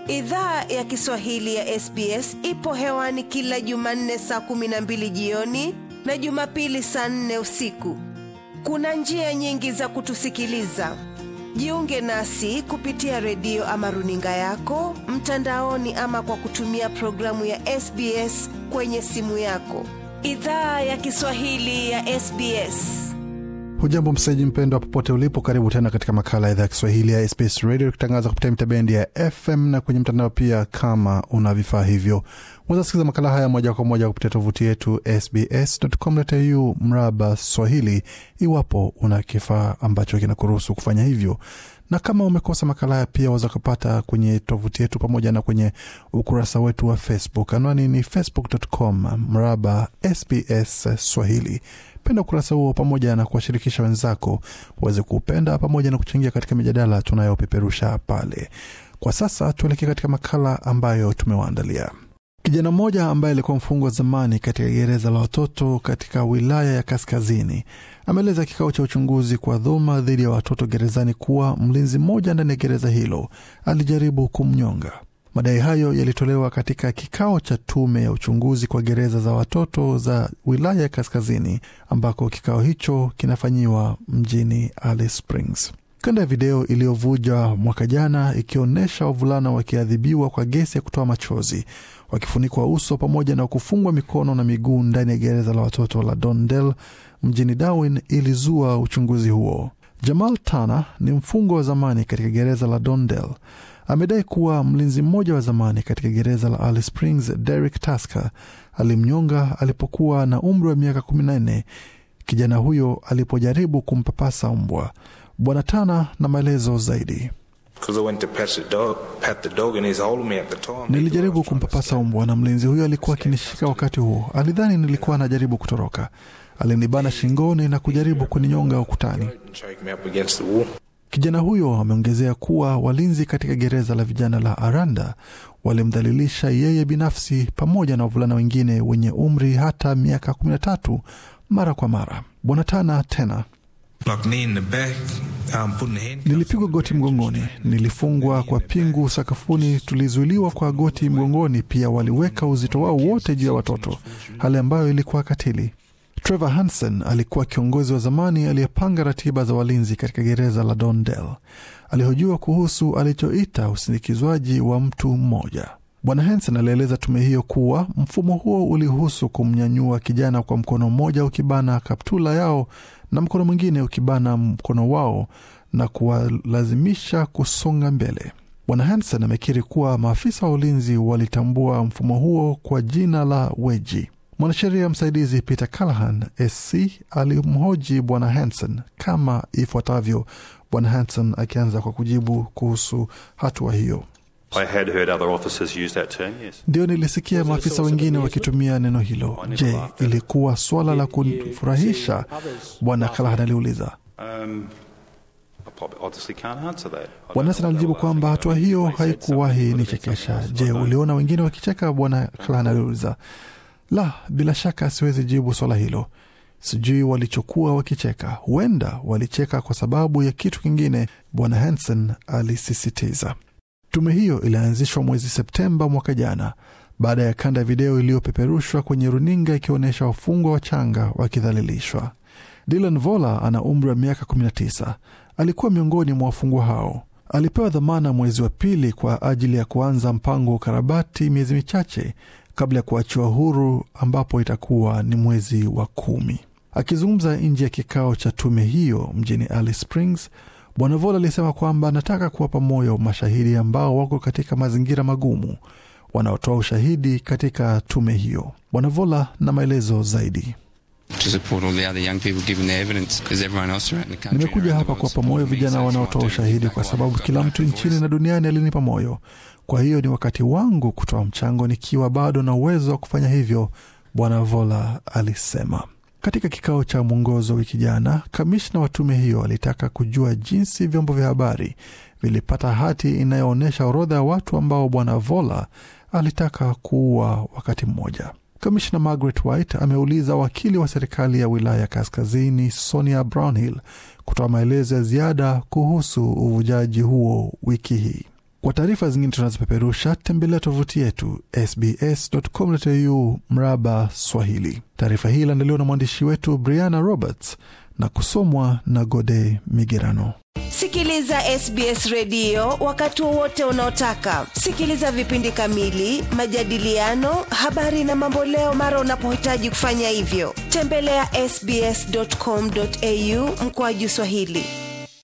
Idhaa ya Kiswahili ya SBS ipo hewani kila Jumanne saa kumi na mbili jioni na Jumapili saa nne usiku. Kuna njia nyingi za kutusikiliza. Jiunge nasi kupitia redio ama runinga yako mtandaoni, ama kwa kutumia programu ya SBS kwenye simu yako. Idhaa ya Kiswahili ya SBS. Hujambo msaji mpendwa, popote ulipo, karibu tena katika makala ya idhaa ya Kiswahili ya SBS Radio ikitangaza kupitia mitabendi ya FM na kwenye mtandao pia. Kama una vifaa hivyo, unaweza sikiliza makala haya moja kwa moja kupitia tovuti yetu sbs.com.au mraba Swahili, iwapo una kifaa ambacho kinakuruhusu kufanya hivyo na kama umekosa makala haya pia waweza kupata kwenye tovuti yetu pamoja na kwenye ukurasa wetu wa Facebook. Anwani ni facebook.com mraba SBS Swahili. Penda ukurasa huo pamoja na kuwashirikisha wenzako waweze kuupenda pamoja na kuchangia katika mijadala tunayopeperusha pale. Kwa sasa tuelekee katika makala ambayo tumewaandalia. Kijana mmoja ambaye alikuwa mfungwa zamani katika gereza la watoto katika wilaya ya Kaskazini ameeleza kikao cha uchunguzi kwa dhuluma dhidi ya watoto gerezani kuwa mlinzi mmoja ndani ya gereza hilo alijaribu kumnyonga. Madai hayo yalitolewa katika kikao cha tume ya uchunguzi kwa gereza za watoto za wilaya ya Kaskazini, ambako kikao hicho kinafanyiwa mjini Alice Springs. Kanda ya video iliyovuja mwaka jana ikionyesha wavulana wakiadhibiwa kwa gesi ya kutoa machozi, wakifunikwa uso pamoja na kufungwa mikono na miguu ndani ya gereza la watoto la Dondell mjini Darwin ilizua uchunguzi huo. Jamal Tana ni mfungwa wa zamani katika gereza la Dondell. Amedai kuwa mlinzi mmoja wa zamani katika gereza la Alice Springs, Derek Tasker, alimnyonga alipokuwa na umri wa miaka kumi na nne kijana huyo alipojaribu kumpapasa mbwa. Bwana Tana na maelezo zaidi. Nilijaribu kumpapasa mbwa na mlinzi huyo alikuwa akinishika wakati huo. Alidhani nilikuwa najaribu kutoroka. Alinibana shingoni na kujaribu kuninyonga ukutani. Kijana huyo ameongezea kuwa walinzi katika gereza la vijana la Aranda walimdhalilisha yeye binafsi pamoja na wavulana wengine wenye umri hata miaka kumi na tatu mara kwa mara. Bwana Tana tena Nilipigwa goti mgongoni, nilifungwa kwa pingu sakafuni, tulizuiliwa kwa goti mgongoni. Pia waliweka uzito wao wote juu ya watoto, hali ambayo ilikuwa katili. Trevor Hansen alikuwa kiongozi wa zamani aliyepanga ratiba za walinzi katika gereza la Dondell. Alihojiwa kuhusu alichoita usindikizwaji wa mtu mmoja. Bwana Hansen alieleza tume hiyo kuwa mfumo huo ulihusu kumnyanyua kijana kwa mkono mmoja ukibana kaptula yao na mkono mwingine ukibana mkono wao na kuwalazimisha kusonga mbele. Bwana Hansen amekiri kuwa maafisa wa ulinzi walitambua mfumo huo kwa jina la weji. Mwanasheria msaidizi Peter Callahan SC alimhoji Bwana Hansen kama ifuatavyo, Bwana Hansen akianza kwa kujibu kuhusu hatua hiyo. Ndio, nilisikia maafisa wengine wakitumia neno hilo. Je, ilikuwa swala la kufurahisha? Bwana Callahan aliuliza. Bwana Hansen alijibu kwamba hatua hiyo haikuwahi nichekesha. Je, uliona wengine wakicheka? Bwana Callahan aliuliza. La, bila shaka siwezi jibu swala hilo. Sijui walichokuwa wakicheka, huenda walicheka kwa sababu ya kitu kingine, Bwana Hansen alisisitiza. Tume hiyo ilianzishwa mwezi Septemba mwaka jana baada ya kanda ya video iliyopeperushwa kwenye runinga ikionyesha wafungwa wachanga wakidhalilishwa. Dylan Vola ana umri wa miaka 19. Alikuwa miongoni mwa wafungwa hao. Alipewa dhamana mwezi wa pili kwa ajili ya kuanza mpango wa ukarabati miezi michache kabla ya kuachiwa huru ambapo itakuwa ni mwezi wa kumi. Akizungumza nje ya kikao cha tume hiyo mjini Alice Springs, Bwana Vola alisema kwamba anataka kuwapa moyo mashahidi ambao wako katika mazingira magumu wanaotoa ushahidi katika tume hiyo. Bwana Vola na maelezo zaidi. Nimekuja hapa kuwapa moyo vijana wanaotoa ushahidi kwa sababu kila mtu nchini na duniani alinipa moyo. Kwa hiyo ni wakati wangu kutoa mchango nikiwa bado na uwezo wa kufanya hivyo, Bwana Vola alisema. Katika kikao cha mwongozo wiki jana, kamishna wa tume hiyo alitaka kujua jinsi vyombo vya habari vilipata hati inayoonyesha orodha ya watu ambao bwana Vola alitaka kuua wakati mmoja. Kamishna Margaret White ameuliza wakili wa serikali ya wilaya ya Kaskazini Sonia Brownhill kutoa maelezo ya ziada kuhusu uvujaji huo wiki hii. Kwa taarifa zingine tunazopeperusha, tembelea tovuti yetu sbs.com.au mraba Swahili. Taarifa hii iliandaliwa na mwandishi wetu Brianna Roberts na kusomwa na Gode Migerano. Sikiliza SBS redio wakati wowote unaotaka. Sikiliza vipindi kamili, majadiliano, habari na mamboleo mara unapohitaji kufanya hivyo. Tembelea sbs.com.au mkoaju Swahili.